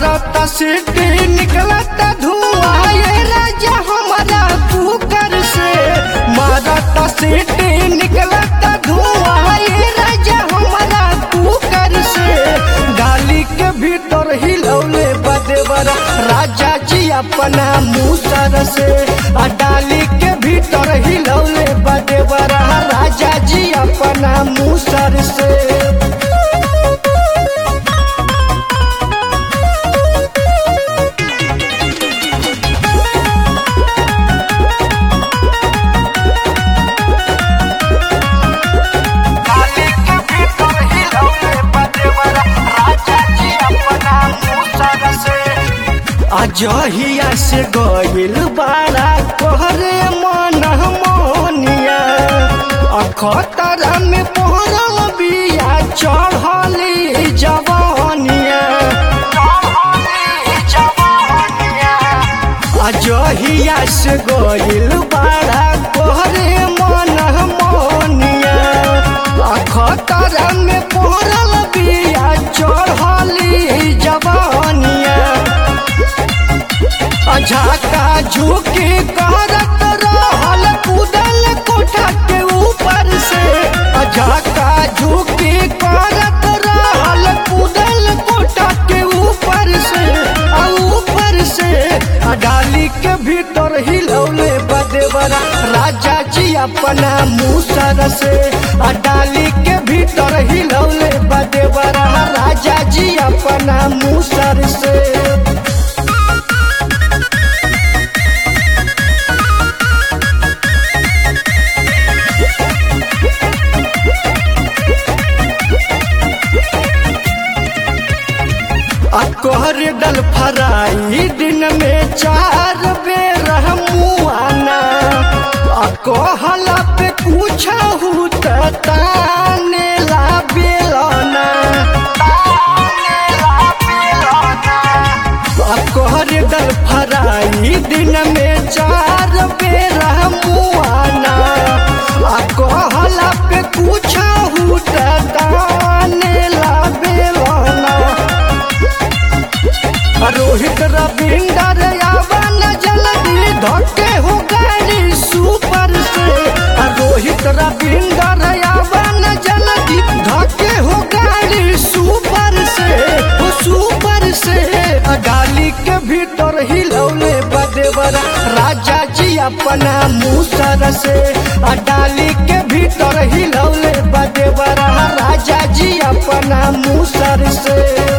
मारत सीटी निकलत धुआं ये राजा हमारा कुकर से मारत सीटी निकलत धुआं ये राजा हमारा कुकर से गाली के भीतर हिलौले बदेवर राजा जी अपना मुसर से आ डाली के भीतर हिलौले बदेवर राजा जी अपना मुसर से डाली के भीतर हिलौले बदेवर राजा जी अपना मुसर से अजहिया से गइल बारा कहरे मन मोनिया अखतरा में पहरल बिया चढ़ली जवानिया अजहिया से गइल बारा कहरे मन मोनिया अखतरा में पहरल बिया चढ़ली जवानिया अझाका झुकी करत रहल कूदल कोठा के ऊपर से अझाका झुकी करत रहल कूदल कोठा के ऊपर से आ ऊपर से आ डाली के भीतर हिलौले बदेवरा राजा जी अपना मुसर से आ डाली के भीतर हिलौले बदेवरा राजा जी अपना मुसर से अकोहर डल फराई दिन में चार बेर मुआना अकोहला पे कुछ हुत ताने ला बेलना अकोहर डल फराई दिन में चार बेर मुआना अकोहला पे कुछ हुत ताने ला बेलना रोहित रविंदर यावन जल्दी धक्के हो गाड़ी सुपर से रोहित रविंदर यावन जल्दी धक्के हो गाड़ी सुपर से हो सुपर से डाली के भीतर हिलौले बदेवर राजा जी अपना मुसर से डाली के भीतर हिलौले बदेवर राजा जी अपना मुसर से